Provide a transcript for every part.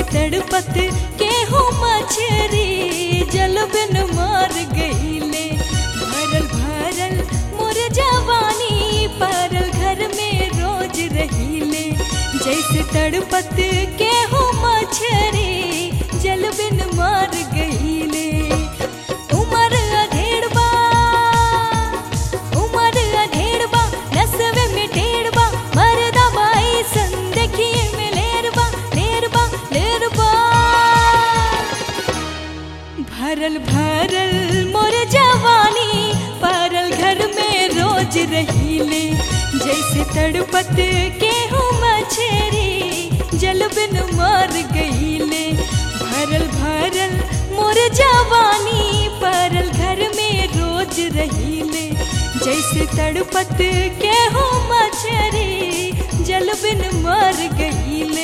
तड़पत केहू मछरी जल बिन मार गईले भरल भरल मोर जवानी परल घर में रोज रहीले जैसे तड़पत केहू मछरी जल बिन मार गईले उमर अधेड़बा उमर अधेड़बा नसवे में टेढ़बा मरदा बाई सन देखिए में लेरबा लेरबा लेरबा भरल भरल मोर जवानी परल घर में रोज रहीले जैसे तड़पत केहू मछरी जल बिन मार गईले भरल भरल मोर जवानी परल घर में रोज रहीले जैसे तड़पत केहू मछरी जल बिन मार गईले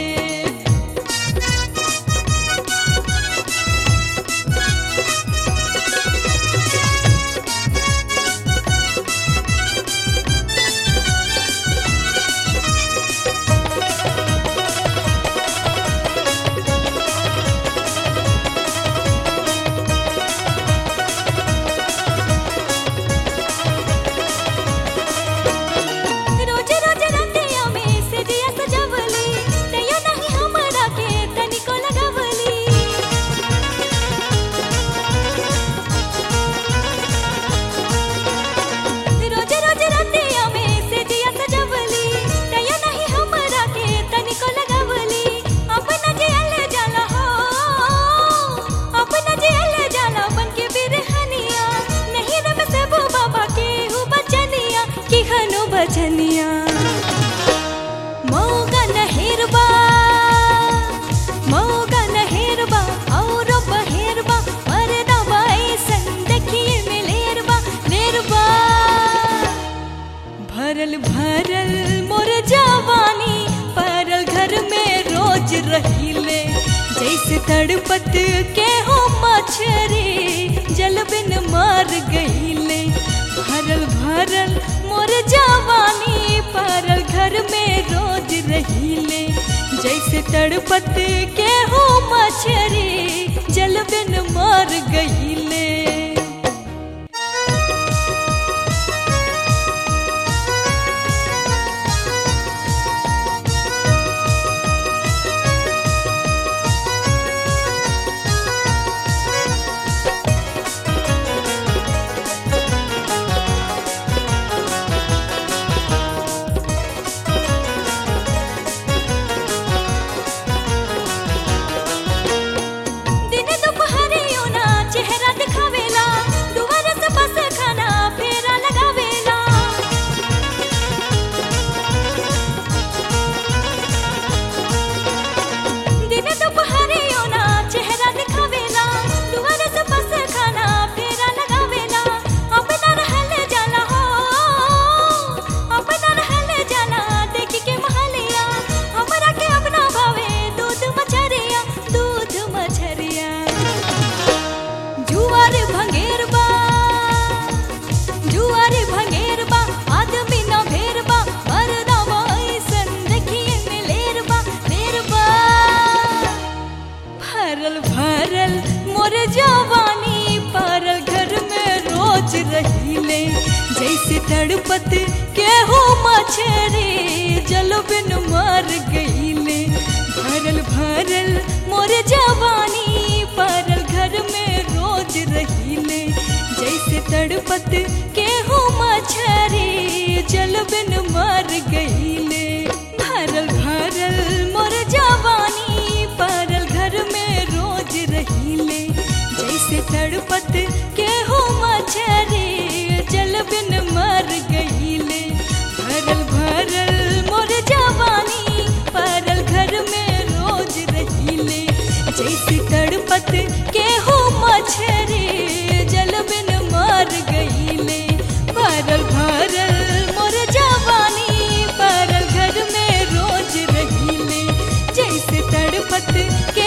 रोज रोज रतिया में से दिया सजवली तैयो नहीं हमरा के तनिको लगवली रोज रोज रतिया में से दिया सजवली तैयो नहीं हमरा के तनिको लगवली अपना जियल जाला हो अपना जियल जाला बन के बिरहनिया नहीं रब से वो बाबा के हु बचनिया की हनु बचनिया मौका नहेरबा मौका नहेरबा और बहेरबा मरदा बाई सन देखिए में लेरबा लेरबा भरल भरल मोर जवानी परल घर में रोज रहीले जैसे तड़पत के हो मछरी जल बिन मार गईले भरल भरल मोर जवानी परल घर में रोज रहीले जैसे तड़पत के हो मछरी जल बिन मार गईले दिन दुपहरियो ना चेहरा दिखावेला दुआर से बस खाना फेरा लगावेला दिन दुपहरियो ना चेहरा दिखावेला दुआर से बस खाना फेरा लगावेला अपना रहल जाला हो अपना रहल जाला देख के महलिया हमरा के अपना भावे दूध मछरिया दूध मछरिया जुआर भंगेरबा जुआर भंगेरबा आदमी न भेरबा मरदा ऐसन देखिए में लेरबा लेरबा भरल भरल मोर जवानी परल घर में रोज रहीले जैसे तड़पत केहू मछरी जल बिन मार गईले भरल भरल मोर जवानी परल घर में रोज रहीले जैसे तड़पत केहू मछरी जल बिन मार गईले भरल भरल मोर जवानी परल घर में रोज रहीले जैसे तड़पत केहू मछरी जल बिन मर गईले भरल भरल मोर जवानी परल घर में रोज रहीले जैसे तड़पत केहू मछरी जल बिन मार गईले भरल भरल मोर जवानी परल घर में रोज रहीले जैसे तड़पत के